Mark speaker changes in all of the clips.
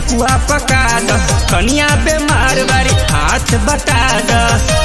Speaker 1: ठेकुआ पका द कनिया बेमार बारी हाथ बटा द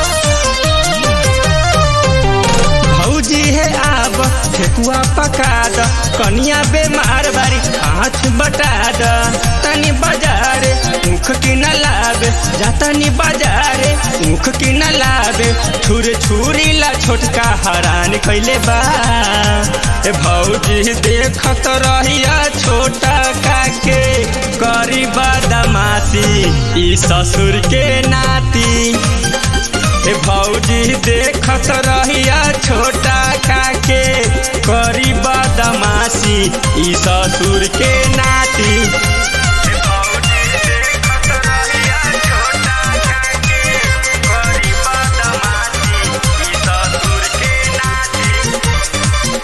Speaker 1: भौजी है आब ठेकुआ पका द कनिया बेमार बारी हाथ बटा द तनी बाजारे मुख की न लावे जा तनी बाजारे मुख की न लावे छुर छुरी ला छोटका हरान कैले बा ए भौजी देखत रहिया छोटा काके करी बदमाशी ई ससुर के नाती ए भौजी देखत रहिया छोटा काके करी बदमाशी ई ससुर के नाती ए भौजी देखत रहिया छोटा काके करी बदमाशी ई ससुर के नाती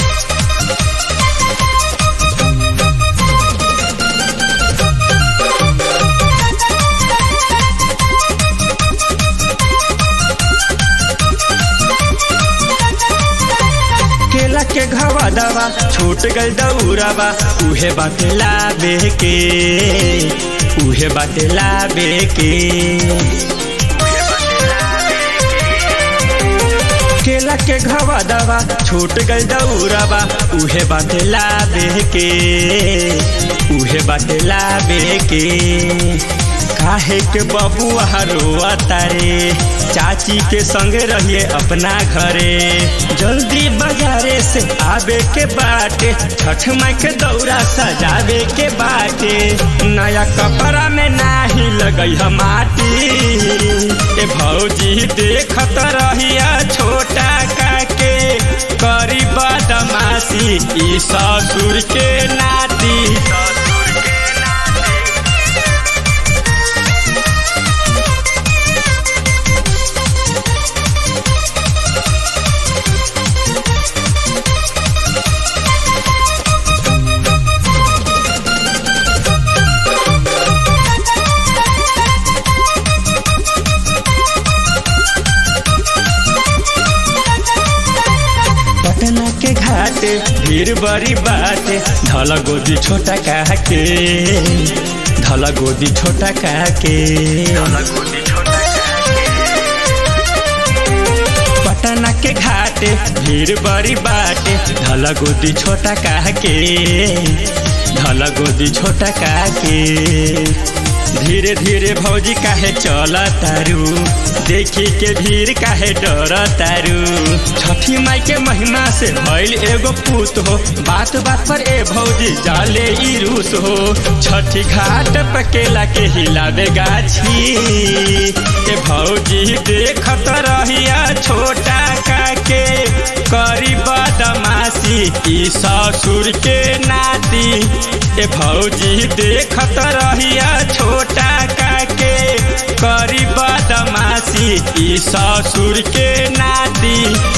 Speaker 1: केला के घवा दवा छूट गल दौड़ावा उहे बाटे लाबे के उहे बाटे लाबे के केला के घवा दवा छूट गल दौड़ावा उहे बाटे लाबे के उहे बाटे लाबे के काहे के बबुआ रोआ तारे चाची के संग रहिए अपना घरे जल्दी बाजारे से आवे के बाटे छठ माई के दौरा सजावे के बाटे नया कपड़ा में नाही लगई हम माटी ए भौजी देखत रहिया छोटा काके करी बदमाशी ई ससुर के नाती ससुर के नाती पटना के घाटे भीड़ बड़ी बाटे धला गोदी छोटा काके धला गोदी छोटा काके पटना के घाटे भीड़ बड़ी बाटे धला गोदी छोटा काके धला गोदी छोटा काके धीरे धीरे भौजी काहे चल तारू देखी के भीड़ काहे डर तारू छठी माई के महिमा से भइल एगो पूत हो बात बात पर ए भौजी जाले ई रूस हो छठी घाट पकेला के हिलावे गाछी ए भौजी देखत रहिया छोटा काके करी बदमाशी ई ससुर के नाती ए भौजी देखत रहिया छोटा काके करी बदमाशी ई ससुर के नाती